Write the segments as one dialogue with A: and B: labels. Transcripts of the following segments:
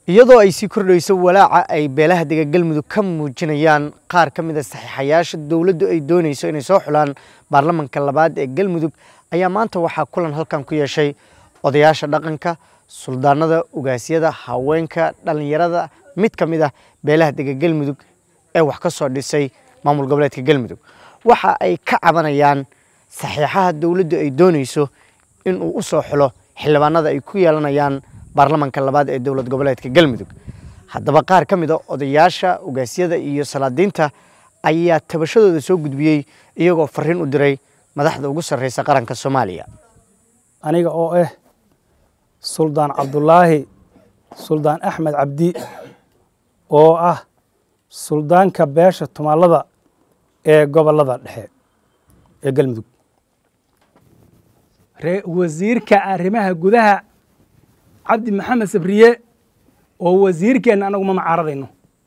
A: iyadoo ay sii kordhayso walaaca ay beelaha dega galmudug ka muujinayaan qaar ka mid a saxiixayaasha dowladdu ay doonayso inay soo xulaan baarlamanka labaad ee galmudug ayaa maanta waxaa kulan halkan ku yeeshay odayaasha dhaqanka suldaanada ugaasyada haweenka dhallinyarada mid ka mid ah beelaha dega galmudug ee wax ka soo dhisay maamul goboleedka galmudug waxa ay ka cabanayaan saxiixaha dowladdu ay doonayso in uu u soo xulo xildhibaanada ay ku yeelanayaan baarlamanka labaad ee dowlad goboleedka galmudug haddaba qaar ka mid a odayaasha ugaasyada iyo salaadiinta ayaa tabashadooda soo gudbiyey iyagoo fariin u diray madaxda ugu sarreysa qaranka soomaaliya
B: aniga oo ah suldaan cabdulaahi suldaan axmed cabdi oo ah suldaanka beesha tumaalada ee gobolada dhexe ee galmudug wasiirka arrimaha gudaha cabdi maxamed sabriye oo wasiirkeenna anagu ma macaararayno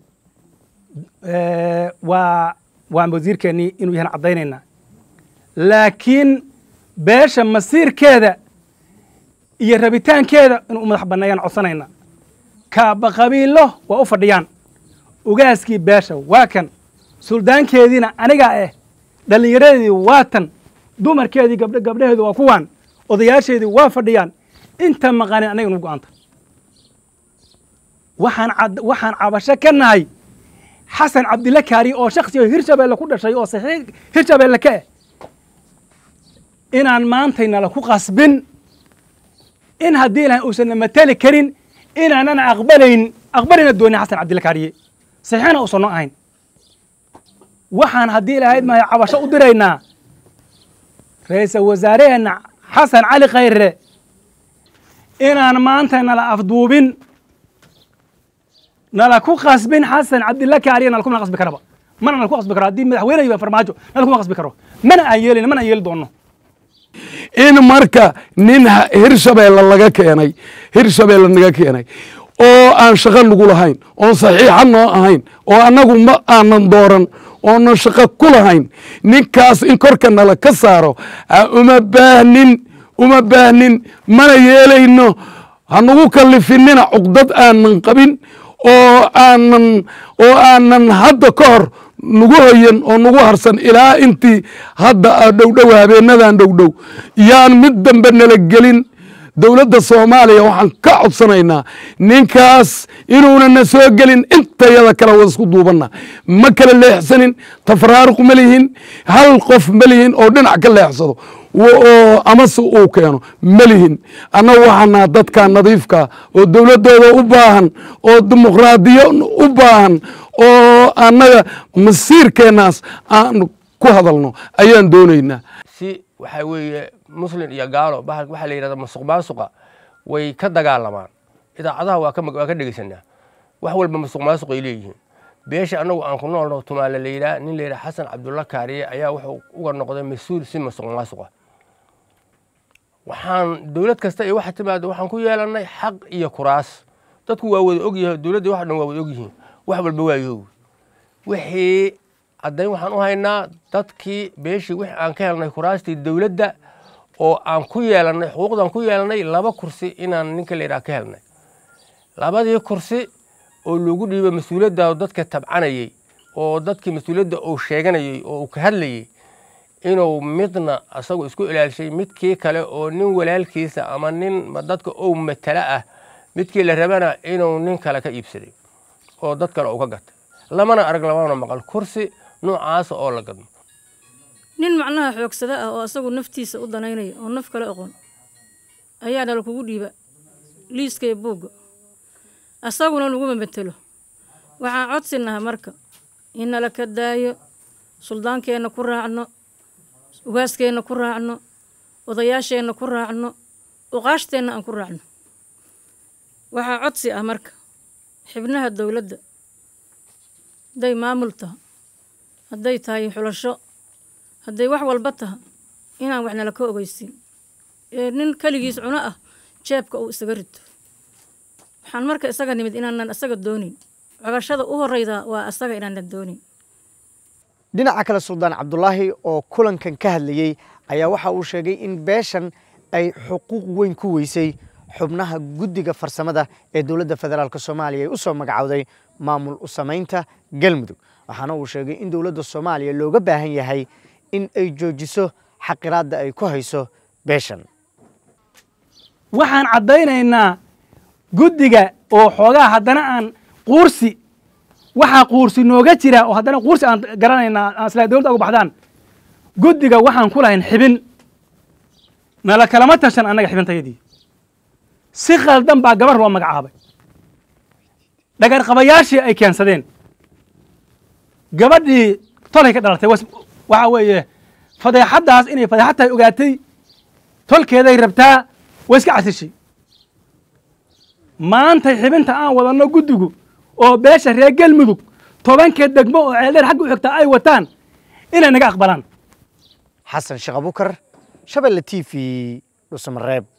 B: waa waa wasiirkeennii inuu yahan caddaynayna laakiin beesha masiirkeeda iyo rabitaankeeda inuu u madax banneeyaan codsanayna kaaba qabiilo waa u fadhiyaan ugaaskii beesha waa kan suldaankeediina anigaa ah dhallinyaradeedii waa tan dumarkeedii gabdh gabdhaheedu waa kuwaan odayaasheedii waa fadhiyaan inta maqanin anaga nu go-anta waxaan waxaan cabasho ka nahay xasan cabdilla kaari oo shaksi oo hirshabeelle ku dhashay oo saxiix hirshabeelle ka ah inaan maantaynala ku qasbin in haddii ilahay uusanna mateli karin inaanan aqbalayn aqbalina doonin xasan cabdilla kaariye saxiixna uusan noo ahayn waxaan haddii ilahayd mahay cabasho u diraynaa ra-iisal wasaareheenna xasan cali khayre inaan maanta nala afduubin nala ku qasbin xasan cabdilla kaariye nala kuma qasbi karaba mana nala ku qasbi karo haddii madaxweyne farmaajo nala kuma qasbi karo mana aan yeelin mana aan yeeli doonno
C: in marka nin hirshabeelle laga keenay hirshabeelle naga keenay oo aan shaqo nagu lahayn oon saxiixa noo ahayn oo annagu ma aanan dooran oonan shaqo ku lahayn ninkaas in korka nala ka saaro uma baahnin uma baahnin mana yeelayno hanagu kalifinina cuqdad aanan qabin oo aanan oo aanan hadda ka hor nagu hoyan oo nagu harsan ilaa intii hadda dhowdhow habeenadan dhowdhow yaan mid dambe nala gelin dowladda soomaaliya waxaan ka codsanaynaa ninkaas inuuna na soo gelin intayada kale wada isku duubanna ma kala leexsanin tafraaruq ma lihin hal qof ma lihin oo dhinac ka leexsado oo amase uu keeno ma lihin annagu waxaanaa dadka nadiifka oo dowladdooda u baahan oo dimuqraadiyo u baahan oo annaga masiirkeennaas aan ku hadalno ayaan doonaynaa
D: si waxaa weeye muslin iyo gaalo waxaa la yidhahda masuq maasuqa way ka dagaalamaan idaacadaha waa waa ka dhegeysanaa wax walba masuq maasuq ay leeyihiin beesha annagu aan ku noolno tumaale la yidhaha nin la yidhaha xasan cabdulla kaariye ayaa wuxuu uga noqday mas-uul si masuq maasuqa waxaan dowlad kasta iyo waxa timaada waxaan ku yeelannay xaq iyo kuraas dadku waa wada ogyahay dowladda wax dhan waa wada ogyihiin wax walba waa yoogi wixii caddayn waxaan u haynaa dadkii beeshii wixii aan ka helnay kuraastii dowladda oo aan ku yeelannay xuquuqdan ku yeelannay laba kursi inaan ninka la yidhaha ka helnay labadii kursi oo lagu dhiibay mas-uuliyadda dadka tabcanayey oo dadkii mas-uuliyadda uu sheeganayey oo uu ka hadlayey inuu midna asagoo isku ilaalishay midkii kale oo nin walaalkiisa ama nin dadka ou matala ah midkii la rabana inuu nin kale ka iibsaday oo dad kale uu ka gatay lamana arag lamana maqal kursi noocaasa oo la gadmo
E: nin macnaha xoogsada ah oo asagu naftiisa u danaynaya oo naf kale aqoon ayaa nala kugu dhiiba liiska iyo buugga asaguna laguma matelo waxaan codsinaha marka in nala ka daayo suldaankeenna ku raacno ugaaskeenna ku raacno odayaasheenna ku raacno uqaashteenna aan ku raacno waxaa codsi ah marka xibnaha dowladda hadday maamul taha hadday tahay xulasho hadday wax walba taha inaan wax nala ka ogeysiin ee nin keligiis cuno ah jeebka uu isaga rito waxaan marka isaga nimid inaanan isaga doonin cogashada u horeyda waa asaga inaanan doonin
A: dhinaca kale suldaan cabdulaahi oo kulankan ka hadlayey ayaa waxa uu sheegay in beeshan ay xuquuq weyn ku weysay xubnaha guddiga farsamada ee dowladda federaalk soomaaliya ay u soo magacowday maamul u samaynta galmudug waxaana uu sheegay in dowladda soomaaliya looga baahan yahay in ay joojiso xaqiraadda ay ku hayso beeshan
B: waxaan caddaynaynaa guddiga oo xoogaa haddana aan quursi waxaa quursi nooga jira oo haddana quursi aan garanaynaa aan isla dowladda uga baxdaan guddiga waxaan ku lahayn xibin nala kalama tashan annaga xibintayadii si khaldan baa gabar loo magacaabay dhagar qabayaashii ay keensadeen gabadhii tolay ka dhalatay was- waxaa weeye fadeexaddaas inay fadeexad tahay ogaatay tolkeeday rabtaa way iska casishay maantay xibinta aan wadanno guddigu oo beesha reer galmudug tobanka degmo oo ceeldheer xagga u xigtaa ay wataan inay naga aqbalaan
A: xasan sheekh abukar shabelle t v dhusamareeb